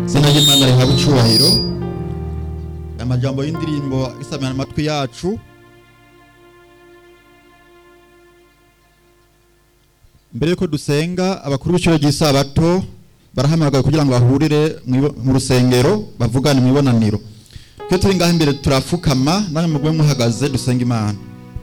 izina ry'imana rihabwa icyubahiro amajambo y'indirimbo isamira amatwi yacu mbere yuko dusenga abakuru b'iciro ry'isabato barahamagaye kugira ngo bahurire mw'ibo- mu rusengero bavugane mu ibonaniro twe turi ngaho imbere turapfukama namwe mugwe muhagaze dusenga imana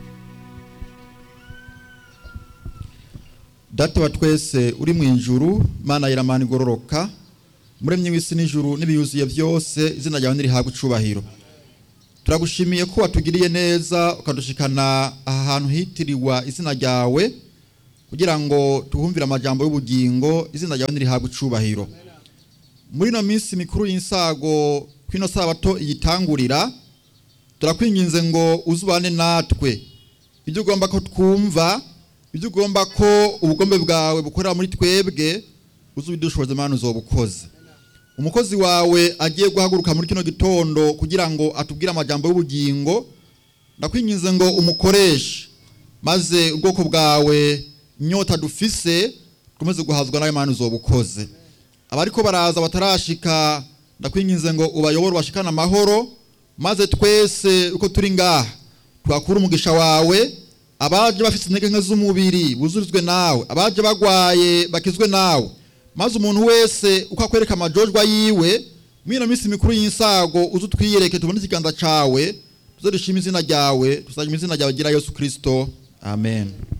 data wa twese uri mu ijuru mana yiramana igororoka muremye w'isi n'ijuru n'ibiyuzuye byose izina ryawe nirihabwa icubahiro turagushimiye ko watugiriye neza ukadushikana aha hantu hitiriwa izina ryawe kugira ngo tuhumvire amajambo y'ubugingo izina ryawe nirihabwa icubahiro muri ino minsi mikuru y'insago kwino sabato iyitangurira turakwinginze ngo uzubane natwe ibyo ugomba ko twumva ibyo ugomba ko ubugombe bwawe bukorera muri twebwe uzubidushoboze mana uzobukoze umukozi wawe agiye guhaguruka muri kino gitondo kugira ngo atubwire amajambo y'ubugingo ndakwinginze ngo umukoreshe maze ubwoko bwawe inyota dufise dukomeze guhazwa nawe mana uzobukoze abariko baraza batarashika ndakwinginze ngo ubayobore bashikane amahoro maze twese uko turi ngaha twakura umugisha wawe abaje bafite intege nke z'umubiri buzurizwe nawe abaje bagwaye bakizwe nawe maze umuntu wese uko akwereka amajojwa yiwe mwino minsi mikuru y'insago uze utwiyereke tubone ikiganza cawe tuze dushima izina ryawe tuzajya izina ryawe gira yesu kristo amen